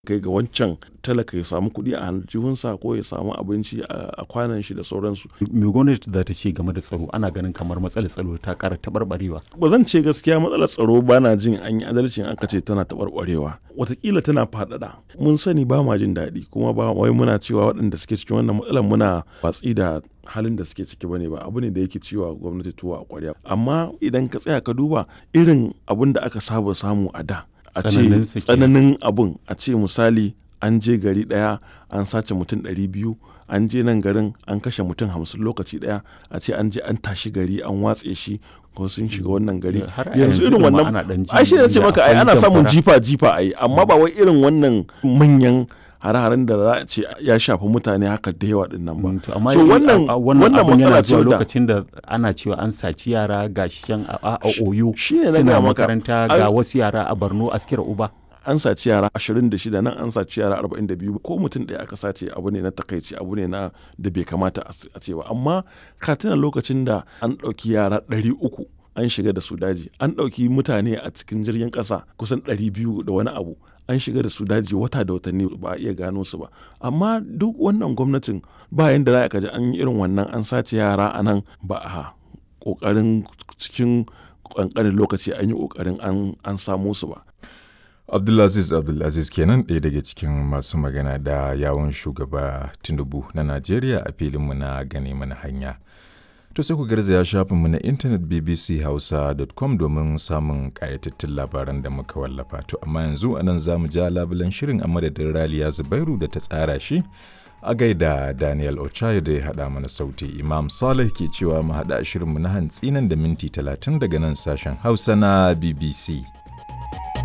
kai ga wancan talaka ya samu kuɗi a aljihunsa ko ya samu abinci a kwanan shi da sauransu. Me gwamnati za ta ce game da tsaro ana ganin kamar matsalar tsaro ta ƙara taɓarɓarewa. Ba zan ce gaskiya matsalar tsaro ba na jin an yi adalci aka ce tana taɓarɓarewa. Wataƙila tana faɗaɗa. Mun sani ba ma jin daɗi kuma ba wai muna cewa waɗanda suke cikin wannan matsalar muna watsi da halin da suke ciki bane ba abu ne da yake ciwa gwamnati tuwa a ƙwarya. Amma idan ka tsaya ka duba irin abin da aka saba samu a da. a ce tsananin abun a ce misali an je gari daya an sace mutum ɗari biyu an je nan garin an kashe mutum hamsin lokaci daya a ce an je an tashi gari an watse shi ko sun shiga wannan gari yanzu irin wannan ai shi ne ce maka ai ana samun jifa jifa ai amma ba wai irin wannan manyan hare-haren da za a ce ya shafi mutane haka da yawa din nan ba. amma so wannan wannan matsala ce lokacin da ana cewa an saci yara ga shan a oyo suna makaranta ga wasu yara a Borno askira uba. An saci yara 26 nan an saci yara 42 ko mutum ɗaya aka sace abu ne na takaici abu ne na da bai kamata a ce ba amma ka tuna lokacin da an ɗauki yara 300 an shiga da su daji an ɗauki mutane a cikin jirgin ƙasa kusan 200 da wani abu an shiga da su daji wata da watanni ba a iya gano su ba amma duk wannan gwamnatin ba yanda za a kaji an yi irin wannan an sace yara a nan ba a kokarin cikin kankanin lokaci an yi kokarin an samo su ba abdulaziz abdulaziz kenan ɗaya daga cikin masu magana da yawon shugaba tinubu na najeriya a filinmu na gane mana hanya To sai ku garzaya shafinmu na intanet bbchausa.com domin samun ƙayatattun labaran da muka wallafa. To amma yanzu anan za mu ja labulan shirin a madadin Raliya Zubairu da ta tsara shi a gaida Daniel Ochai da ya haɗa mana sauti. Imam Saleh ke cewa mu haɗa shirinmu na hantsi nan da minti talatin daga nan sashen Hausa na BBC.